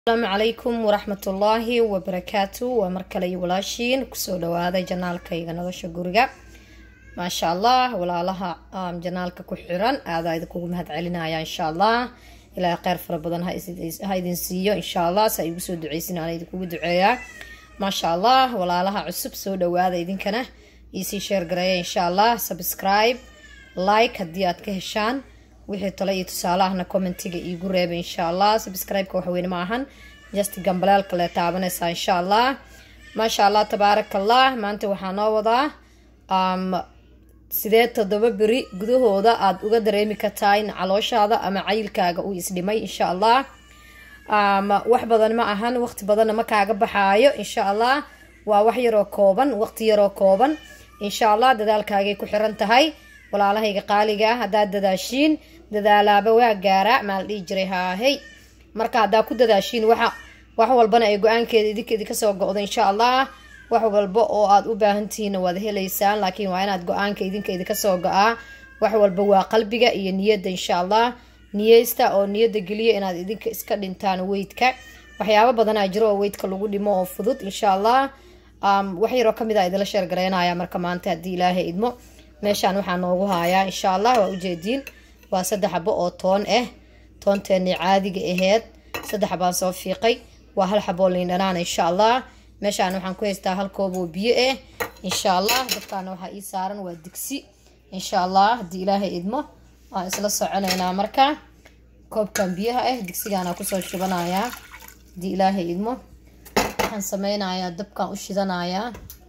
asalaamu calaykum waraxmatullaahi wabarakaatu waa mar kale iyo walaashiin kusoo dhawaaday janaalkayga nolosha guriga maasha allah walaalaha janaalka ku xiran aadaa idinkugu mahad celinaya insha allah ilaahay kheyr fara badan ha idin siiyo insha allah saa igu soo duceysin aan idinkugu duceeyaa maasha allah walaalaha cusub soo dhawaada idinkana iisii sheer gareeya insha allah subscribe like haddii aad ka heshaan wixii tale iyo tusaalahana commentiga iigu reeba insha allah subscribe-ka waxweyne ma ahan just gambaleelka le taabanaysaa insha allah maasha allah tabaaraka allah maanta waxaa noo wadaa sidee toddoba beri gudahooda aada uga dareemi kartaa in calooshaada ama cayilkaaga uu isdhimay insha allah wax badan ma ahan waqti badanna ma kaaga baxaayo insha allah waa wax yaroo kooban waqti yaroo kooban insha allah dadaalkaagay ku xiran tahay walaalahayga qaaliga ah haddaad dadaashiin dadaalaaba waa gaaraa maala dhihi jiray haahey marka haddaa ku dadaashiin waxa wax walbana ay go-aankeeda idinka idinka soo go-do insha allah wax walba oo aada u baahantihiinna waad helaysaan laakiin waa inaad go-aanka idinka idinka soo go-aa wax walba waa qalbiga iyo niyadda insha allah niyeysta oo niyadda geliya inaad idinka iska dhintaan weydka waxyaabo badanaa jiro oo weydka lagu dhimo oo fudud insha allah wax yaroo kamid a idinla sheergareynaya marka maanta haddii ilaahay idmo meeshaan waxaa noogu haayaa insha allah waa ujeediin waa saddex xabo oo toon ah toonteenii caadiga aheyd saddex xabaan soo fiiqay waa hal xaboo liindhanaan insha allah meeshaan waxaan ku haystaa hal koob oo biyo ah insha allah dabkaana waxaa ii saaran waa digsi insha allah haddii ilaahay idmo waan isla soconaynaa marka koobkan biyaha ah digsigaana kusoo shubanayaa haddii ilaahay idmo waxaan sameynayaa dabkaan u shidanayaa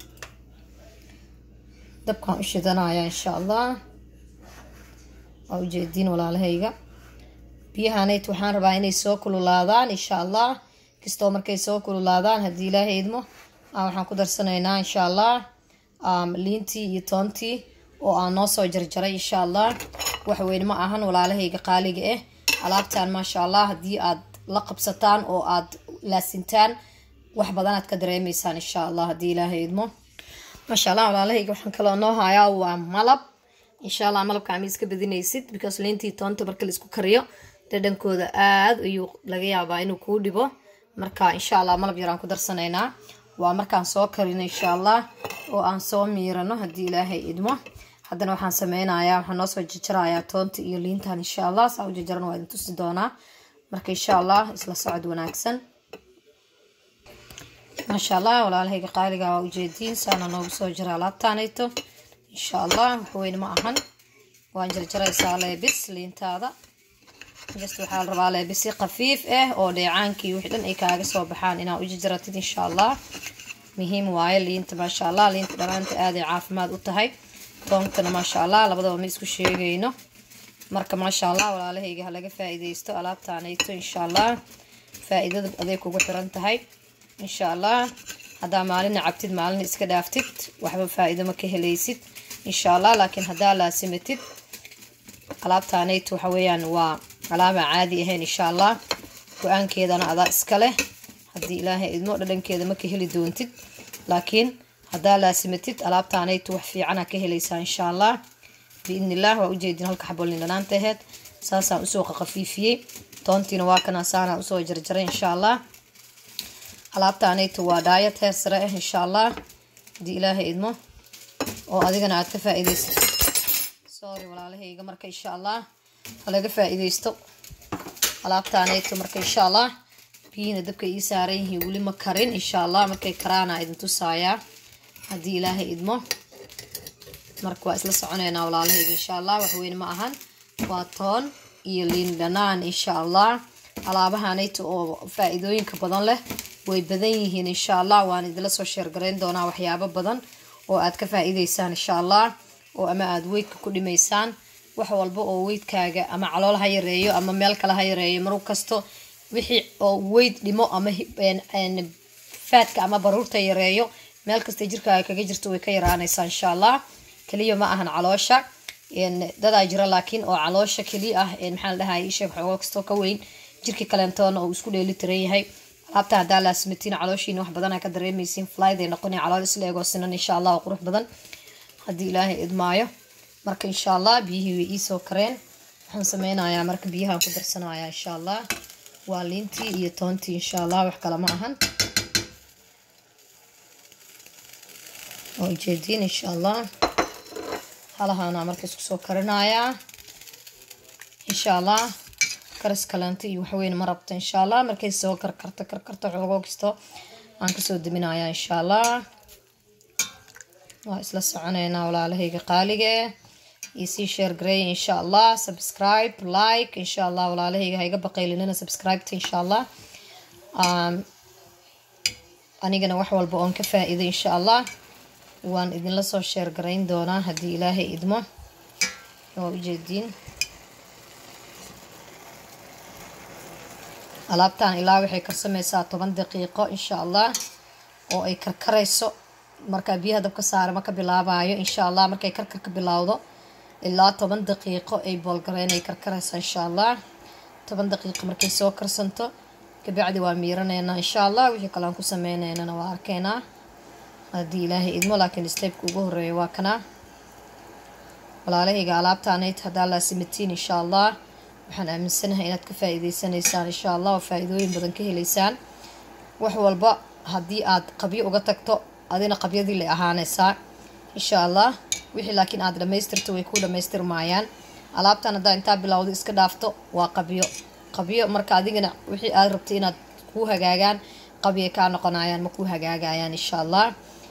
dabkaan u shidanayaa insha allah waa ujeediin walaalahayga biyahanayt waxaan rabaa inay soo kululaadaan insha allah kastoo markay soo kululaadaan haddii ilaahay idmo waxaan ku darsanaynaa insha allah liintii iyo toontii oo aan noo soo jarjaray insha allah waxweyn ma ahan walaalahayga qaaliga ah alaabtan maasha allah haddii aad la qabsataan oo aad laasintaan wax badanaad ka dareemaysaan insha allah haddii ilaahay idmo maasha allah walaalahayga waxaan kaloo noo hayaa waa malab insha allah malabka ama iska badinaysid because liintii toonta marka laisku kariyo dhadhankooda aada ayuu laga yaabaa inuu kuu dhibo marka insha allah malab yaraan ku darsanaynaa waa markaan soo karino insha allah oo aan soo miirano haddii ilaahay idmo haddana waxaan sameynayaa waxaan noo soo jajarayaa toonta iyo liintan insha allah saa u jajaran waa idin tusi doonaa marka insha allah isla socod wanaagsan maasha allah walaalahayga qaaliga waa ujeediin saana noogu soo jira alaabtaanayto insha allah waxweyne ma ahan waan jarjaraysaa leebis liintaada just waxaa la rabaa leebisi khafiif ah oo dheecaankii wixii dhan ay kaaga soo baxaan inaa u jajaratid insha allah muhiim waaye liinta maasha allah liinta dhanaanta aaday caafimaad u tahay toonkana maasha allah labadaba ma isku sheegayno marka maasha allah walaalahayga ha laga faa-iideysto alaabtaanayto insha allah faa-iidada aday kugu xiran tahay insha allah haddaa maalina cabtid maalina iska dhaaftid waxba faa-iido ma ka helaysid insha allah laakiin haddaa laasimatid alaabtaanayt waxa weeyaan waa alaaba caadi ahayn insha allah go-aankeedana adaa iska leh haddii ilaahay idmo dhadhankeeda ma ka heli doontid laakiin haddaa laasimatid alaabtaanayt wax fiicana ka helaysaa insha allah biidni illah waa ujeedin halka xabolin dhanaanta aheyd saasaan usoo qaqafiifiyey toontiina waa kana saanaa usoo jarjaray insha allah alaabtaanaytu waa dhaayad heer sare ah insha allah haddii ilaahay idmo oo adigana aad ka faa-iideysat sorry walaalahayga marka insha allah halaga faa-iideysto alaabtaanaytu marka insha allah biyihina dabka ii saaran yihiin weli ma karin insha allah markay karaana idin tusaayaa haddii ilaahay idmo marka waa isla soconeynaa walaalahayga insha allah waxweyne ma ahan waa toon iyo liin dhanaan insha allah alaabahanaytu oo faa-iidooyinka badan leh way badan yihiin insha allah waan idinla soo sheergarayn doonaa waxyaabo badan oo aad ka faa-iideysaan insha allah oo ama aada weydka ku dhimaysaan wax walba oo weydkaaga ama calool ha yareeyo ama meel kale ha yareeyo mar kasto wixii oo weyd dhimo ama faadka ama baruurta yareeyo meel kasta jirkaaga kaga jirto way ka yaraanaysaa insha allah keliya ma ahan caloosha dadaa jira laakiin oo caloosha keliya ah maxaa la dhahay isheeg xoogo kastoo ka weyn jirkii kaleentoona uu isku dheeli tiran yahay alaabta haddaa laasmatiin calooshiina wax badanaa ka dareemaysiin flyday noqona calool isla eegoo sinan insha allah oo qurux badan haddii ilaahay idmaayo marka insha allah biyihii way iisoo kareen waxaan sameynayaa marka biyahaan ku darsanayaa insha allah waa liintii iyo toontii insha allah wax kale ma ahan waa ujeediin insha allah halahaana marka isku soo karinayaa insha allah karas kaleento iyo waxweyn ma rabto insha allah markay soo karkarto karkarto xoogoo kisto aan kasoo daminayaa insha allah waa isla soconeynaa walaalahayga qaalige iyo sii share gareey insha allah subscribe like insha allah walaalahayga ha iga baqaylinina subscribeta insha allah anigana wax walba oon ka faa-iiday insha allah waan idinla soo sheer garayn doonaa haddii ilaahay idmo waa ujeediin alaabtan ilaa waxay karsameysaa toban daqiiqo insha allah oo ay karkarayso markaa biyaha dabka saare ma ka bilaabayo insha allah markay karkar ka bilowdo ilaa toban daqiiqo ay boolgareyn ay karkaraysa insha allah toban daqiiqo markay soo karsanto kabacdi waa miiraneynaa insha allah wixii kale aan ku sameyneynana waa arkeynaa haddii ilaahay idmo laakiin stebka ugu horeeya waa kanaa walaalahayga alaabtaanayd haddaa laasimatiin insha allah waxaan aaminsanahay inaad ka faa-iideysanaysaan insha allah oo faa-iidooyin badan ka helaysaan wax walba haddii aad qabyo uga tagto adina qabyadii lay ahaanaysaa insha allah wixii laakiin aad dhamaystirto way ku dhamaystirmaayaan alaabtan haddaa intaa bilowda iska dhaafto waa qabyo qabyo marka adigana wixii aad rabtay inaad kuu hagaagaan qabyo kaa noqonayaan ma kuu hagaagayaan insha allah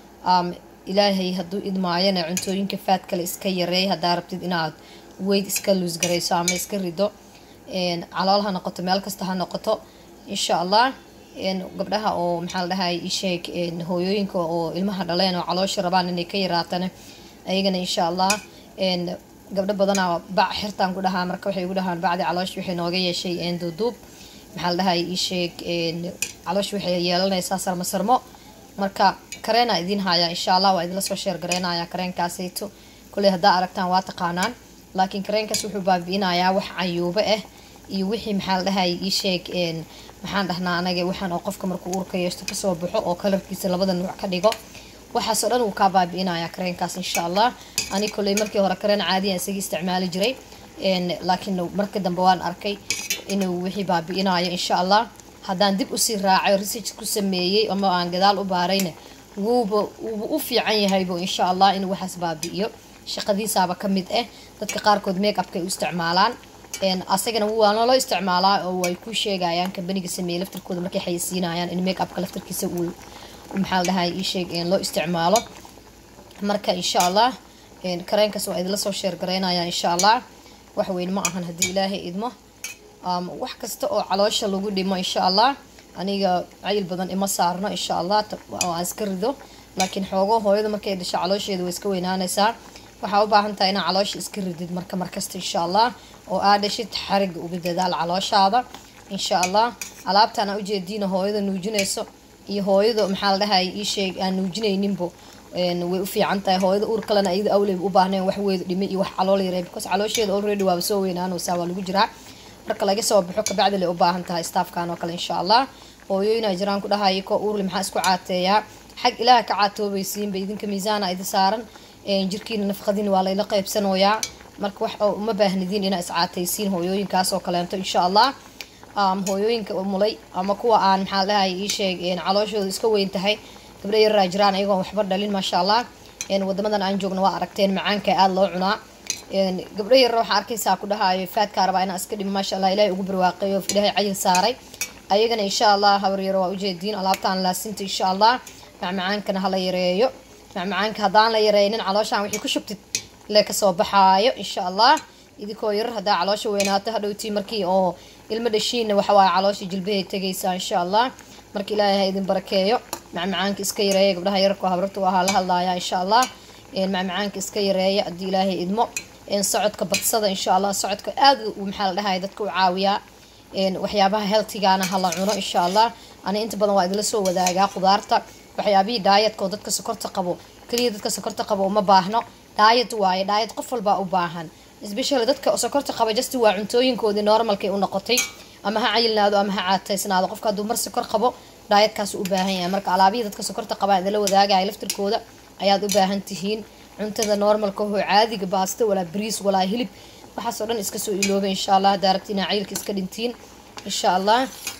ilaahay hadduu idmaayana cuntooyinka faad kale iska yareey haddaa rabtid inaad weyd iska luusgarayso ama iska rido calool ha noqoto meel kasta ha noqoto insha allah gabdhaha oo maxaa la dhahay isheeg hooyooyinka oo ilmaha dhaleen oo caloosha rabaan inay ka yaraatana ayagana insha allah gabdho badanaa bac xirtaan ku dhahaa marka waxay ugu dhahaan bacdi caloosh waxay nooga yeeshay duuduub maxaa la dhahay isheeg caloosh waxay yeelanaysaa sarmo sarmo marka kareena idiin hayaa insha allah waa idinla soo sheer gareynayaa kareenkaasayto kulley haddaa aragtaan waa taqaanaan laakiin kareenkaas wuxuu baabi'inayaa wax cayuubo ah iyo wixii maxaa la dhahay isheeg maxaan dhahnaa anaga waxaan oo qofka markuu uurka yeeshto kasoo baxo oo kalarkiisa labada nuuc ka dhigo waxaasoo dhan wuu kaa baabi'inayaa kareenkaas insha allah ani kolley markii hore kareen caadiyan isaga isticmaali jiray laakiin marka dambe waan arkay inuu wixii baabi'inayo insha allah haddaan dib usii raacay research ku sameeyey ama aan gadaal u baarayna wuuba wuuba u fiican yahaybo insha allah inuu waxaas baabi'iyo shaqadiisaaba ka mid ah dadka qaarkood make upka ay u isticmaalaan asagana waa loo isticmaalaa oo way ku sheegayaan kambaniga sameeyey laftarkooda markay xayeysiinayaan in make upka laftarkiisa uu maxaa la dhahay ii sheeg loo isticmaalo marka insha allah kareenkaas waa idinla soo sheer garaynaya insha allah wax weyn ma ahan haddii ilaahay idmo wax kasta oo caloosha lagu dhimo insha allah aniga cayil badan ima saarno insha allah aan iska rido laakiin xoogo hooyada markay dhasho caloosheeda way iska weynaanaysaa waxaa u baahan tahay inaa caloosha iska ridid marka markasta insha allah oo aa dhashid xariga uga dadaal calooshaada insha allah alaabtaan aa ujeediina hooyada nuujinayso iyo hooyada maxaa la dhahay ii sheeg aan nuujinayninbo way u fiican tahay hooyada uur kalena ayada awleyba u baahneen wax weedu dhimay iyo wax calool yaree because caloosheeda already waaba soo weynaanaysaa waa lagu jiraa marka laga soo baxo kabacdi lay u baahan tahay staafkan oo kale insha allah hooyooyinaa jiraan ku dhahayo ko uurli maxaa isku caateeyaa xag ilaaha ka caatoobaysiinba idinka miisaana idi saaran jirkiina nafqadiina waa layla qaybsanoyaa marka wax uma baahnidiin inaa iscaataysiin hooyooyinkaas oo kaleento insha allah hooyooyinka mulay ama kuwa aan maxaa dhahay ii sheeg calooshooda iska weyn tahay gabdho yaraa jiraan ayagoon waxba dhalin maasha allah wadamadan aan joogna waa aragteen macaanka aada loo cunaa gabdho yarra waxaa arkaysaa ku dhahaayo faadkaa rabaa inaan iska dhimo maasha allah ilahay ugu barwaaqeeyo ilaahay cayil saaray ayagana insha allah habaryaro waa ujeediin alaabtaan laasinta insha allah macmacaankana hala yareeyo macmacaanka haddaan la yareynin calooshaan wixii ku shubtid le kasoo baxaayo insha allah idinkoo yarar haddaa caloosha weynaato hadhowtii markii oo ilmo dhashiinna waxawaaye caloosha jilbahay tegaysaa insha allah marka ilaahay ha idin barakeeyo macmacaanka iska yareeya gabdhaha yararka habarta u ahaa la hadlaaya insha allah macmacaanka iska yareeya haddii ilaahay idmo socodka badsada insha allah socodka aada maxaa la dhahay dadka u caawiyaa waxyaabaha healthigana hala cuno insha allah ani inta badan waa idinla soo wadaagaa qudaarta waxyaabihii daayadka oo dadka sokorta qabo keliya dadka sokorta qabo uma baahno daayad waaye daayad qof walbaa u baahan especially dadka sokorta qaba just waa cuntooyinkoodii normalkay u noqotay ama ha cayilnaado ama ha caataysnaado qofka hadduu mar sokor qabo daayadkaas u baahan yahay marka alaabihii dadka sokorta qabaa idinla wadaagaya laftirkooda ayaad u baahan tihiin cuntada normalka hoo caadiga baasto walaa bariis walaa hilib waxaasoo dhan iska soo ilooba insha allah haddaa rabti inaa cayilka iska dhintiin insha allah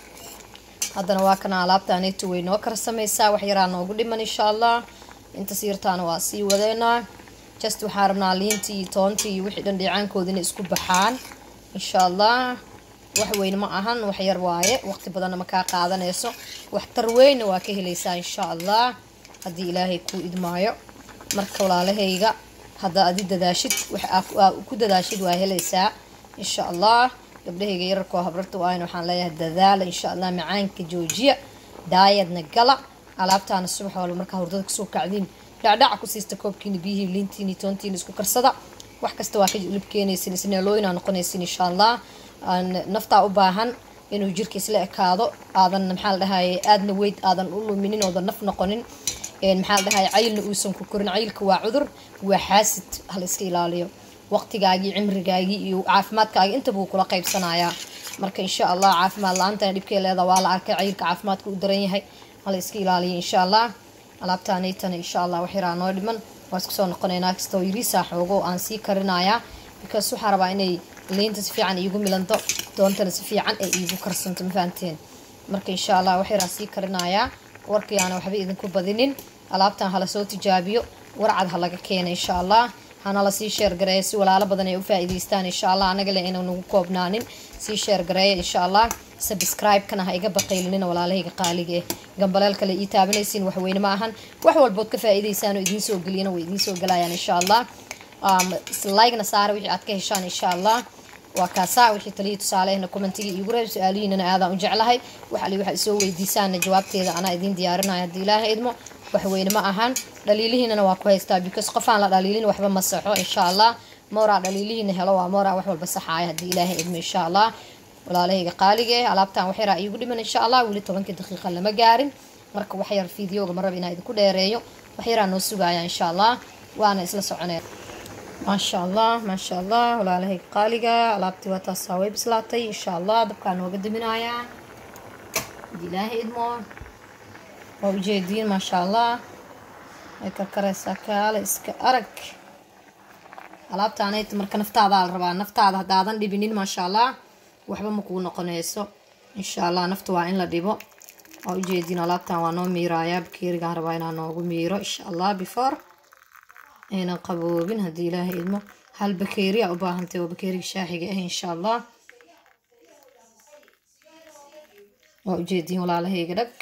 haddana waa kana alaabtaaneytu way noo karsamaysaa wax yaraa noogu dhiman insha allah inta siirtaana waa sii wadeynaa just waxaa rabnaa liintii iyo toontii iyo wixii dhan dhiicaankooda inay isku baxaan insha allah wax weyn ma ahan wax yar waaye waqti badanna ma kaa qaadanayso waxtar weynna waa ka helaysaa insha allah haddii ilaahay kuu idmaayo marka walaalahayga hadda adi dadaashid wax ku dadaashid waa helaysaa insha allah gabdhahayga yararkoo habrarta waayn waxaan leeyahay dadaala insha allah macaanka joojiya daayadna gala alaabtaana subax walba markaa hurdada kasoo kacdiin dhacdhaca ku siista koobkiina biyihii liintiini toontiina isku karsada wax kasta waa ka lib keenaysin isneelooyinaa noqonaysin insha allah naftaa u baahan inuu jirka isla ekaado aadan maxaa la dhahaye aadna weyd aadan u luminin oodan naf noqonin maxaa la dhahaye cayilna uusan ku korin cayilka waa cudur waa xaasid hala iska ilaaliyo waqtigaagii cimrigaagii iyo caafimaadkaagii inta buu kula qaybsanayaa marka insha allah caafimaad la-aantana dhibkay leeda waa la arkay cayilka caafimaadka u daran yahay hala iska ilaaliyo insha allah alaabtaanaytana insha allah wax yaraa noo dhiman waa isku soo noqonaynaa kastoo yiriisaa xoogo aan sii karinayaa because waxaa rabaa inay liinta si fiican iigu milanto doontana si fiican ay iigu karsanto ma fahanteen marka insha allah wax yaraa sii karinayaa warkayaana waxba idinku badinin alaabtan hala soo tijaabiyo warcad ha laga keena insha allah hana la sii sheergareeya si walaalo badan ay u faa'iidaystaan insha allah anaga le inaan nagu koobnaanin sii sheergareeya insha allah subscribe-kana ha iga baqaylinina walaalahayga qaaliga eh gambaleel kale ii taabanaysiin wax weyne ma ahan wax walbood ka faa'iidaysaan oo idiin soo geliyana way idiin soo galayaan insha allah like-na saara wixii aad ka heshaan insha allah waa kaasaa wixii taliya tusaalehna commentiga iigu reeb su-aalihiinana aadaan u jeclahay wax ali waxa isoo weydiisaana jawaabteeda anaa idiin diyaarinaya haddii ilaaha idmo wax weyne ma ahan dhaliilihiinana waa ku haystaa because qofaan la dhaliilin waxba ma saxo insha allah mooraa dhaliilihiina helo waa mooraa wax walba saxaaya haddii ilaaha idmo insha allah walaalahayga qaaliga eh alaabtan wax yaraa iigu dhiman insha allah weli tobankii daqiiqa lama gaarin marka wax yar fideoga ma raba inaa idinku dheereeyo wax yaraa noo sugaya insha allah waana isla soconeen maasha allah maasha allah walaalahayga qaaliga alaabtii waa taasaa way bislaatay insha allah dabkaa nooga daminayaa haddii ilaaha idmo waa ujeediin maasha allah way karkaraysaa kaale iska arag alaabtaanayta marka naftaadaa la rabaa naftaada haddaadan dhibinin maasha allah waxba ma kuu noqonayso insha allah nafta waa in la dhibo waa ujeediin alaabtan waa noo miiraayaa bakeerigaan rabaa inaa noogu miiro insha allah before aynan qaboobin haddii ilaaha idmo hal bakeeri a u baahantay oo bakeeriga shaaxiga ah insha allah waa ujeediin walaalahayga dhag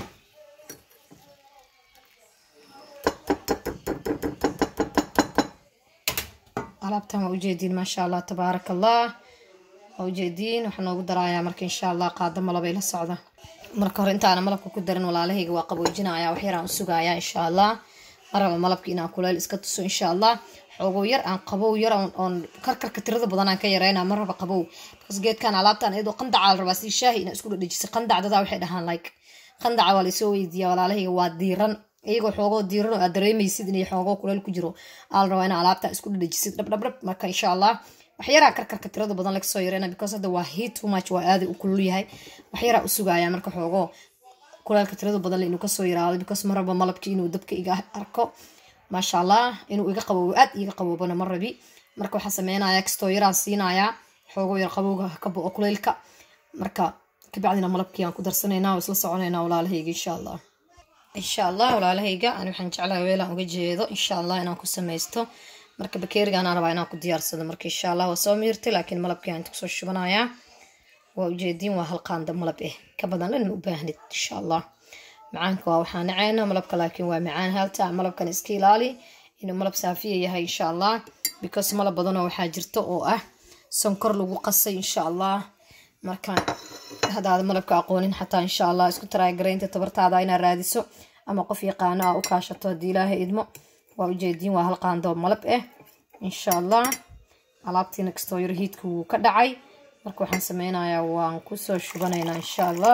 alaabtan waa ujeediin maasha allah tabaaraka allah waa ujeediin waxaa noogu daraayaa marka insha allah qaado malabay la socda marka hore intaana malabka ku darin walaalahayga waa qaboojinaya wax yaraan u sugayaa insha allah maraba malabka inaan kuleel iska tuso insha allah xoogow yar aan qabow yar oon karkarka tirada badan aan ka yareyna ma raba qabow because geedkan alaabtan iyadoo qandacaa la rabaa si shaahi inaa isku dhadhejisay qandac dadaa waxay dhahaan like qandaca waa laysoo weydiiya walaalahayga waa diiran iyagoo xoogoo diiran oo aad dareemaysid inay xoogoo kuleel ku jiro aa la rabaa inaa alaabta isku dhadhejisid dhabdhabdhab marka insha allah wax yaraa karkarka tirada badan laga soo yareyna because hadda waa heat too much waa aaday u kulul yahay wax yaraa u sugaaya marka xoogoo kulaalka tirada badan inuu kasoo yaraado because ma rabo malabki inuu dabka iga arko maasha allah inuu iga qaboobo aad iga qaboobana ma rabi marka waxaa sameynaya kastoo yaraan siinayaa xoogo yar qabowga ka bo-o kuleylka marka kabacdina malabkii aan ku darsanaynaa oo isla soconaynaa walaalahayga insha allah insha allah walaalahayga ani waxaan jeclahay weelaan uga jeedo insha allah inaan ku samaysto marka bakeeriga anaa rabaa inaan ku diyaarsado marka insha allah waa soo miirtay laakiin malabkii aan inta kusoo shubanayaa waa ujeediin waa hal qaanda malab eh ka badan dhan ma u baahnid insha allah macaanka waa waxaa naceyna malabka laakiin waa macaan halta malabkan iska ilaali inuu malab saafiya yahay insha allah because malab badanoo waxaa jirta oo ah sonkor lagu qasay insha allah marka haddaad malabka aqoonin xataa insha allah isku taraagaraynta tabartaada inaad raadiso ama qof yaqaano aa u kaashato haddii ilaahay idmo waa ujeediin waa hal qaandoo malab ah insha allah alaabtiina kastoo yar hiidka wuu ka dhacay marka waxaan sameynayaa waan kusoo shubanaynaa insha allah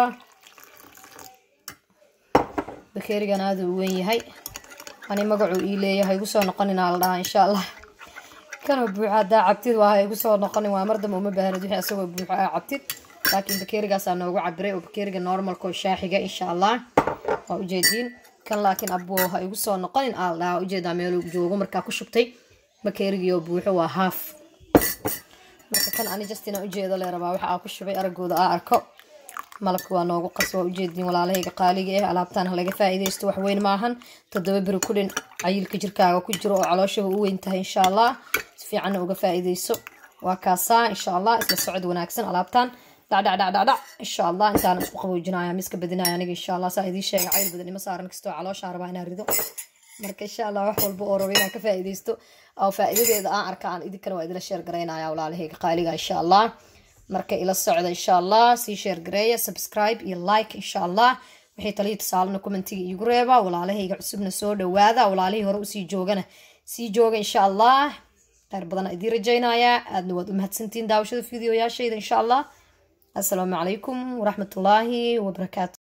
bakeerigan aada u weyn yahay ani magacuu ii leeyahay igu soo noqoninaa la dhahaa insha allah kanoo buuxa haddaa cabtid waa igu soo noqonin waa mar dambe uma baahnid wixii asagoo buuxo aa cabtid laakiin bakeerigaasaa noogu cabiray oo bakeeriga normalka oo shaaxiga insha allah waa ujeediin kan laakiin abbo ha igu soo noqonin aa la dhahaa ujeedaa meeluu joogo markaa ku shubtay bakeerigiioo buuxo waa haaf marka kan ani justina ujeedo lee rabaa waxa aa ku shubay aragooda aa arko malabka waa noogu qas waa ujeediin walaalahayga qaaliga ah alaabtaan halaga faa-iideysto waxweyn maahan toddoba beri kudhin cayilka jirkaaga ku jiro oo calooshaba u weyn tahay insha allah si fiicanna uga faa-iideyso waa kaasaa insha allah isla socod wanaagsan alaabtaan dhacdhacdhacdhacdhac insha allah intaan isku qaboojinaya miska badinaya aniga insha allah saa idiin sheega cayil badan ima saaran kastoo calooshaan rabaa inaan rido marka insha allah wax walba oo rabo inaan ka faa-iideysto oo faa-iidadeeda aan arka aan idinkana waa idila sheer garaynaya walaalahayga qaaliga insha allah marka ila socda insha allah sii sheer gareeya subscribe iyo like insha allah wixii taliya tusaalena commentiga iigu reeba walaalahayga cusubna soo dhawaada walaalihii hore usii joogana sii jooga insha allah kheyr badan idiin rajaynayaa aadna waad u mahadsantihiin daawashada fideoyaashayda insha allah assalaamu calaykum waraxmatullaahi wabarakaatu